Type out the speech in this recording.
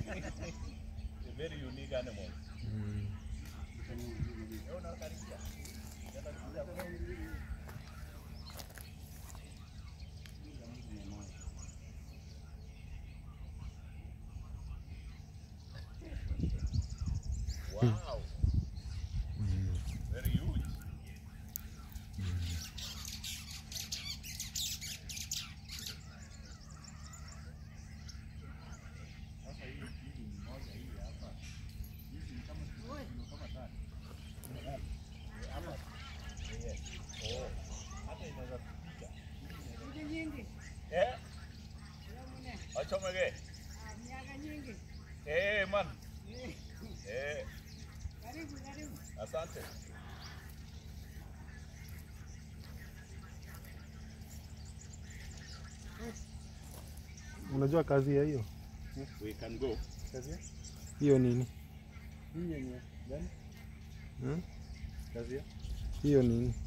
A very unique animal. Mm. Leo unakaribia. Tena kuja Wow. Very huge. Sasa hii hii ni moja hii hapa. Hizi ni kama ni kama tatu. Eh, Hapa. Yes. Oh. Hata inaweza kupita. Siku nyingi. Eh? Yamune. Achomege. Ah, miaka nyingi. Eh, man. Eh, Eh, Karibu, karibu. asante. Unajua kazi ya hiyo We can go. hiyo nini? Hii yenye gani? Hmm? Kazi ya? Hiyo nini?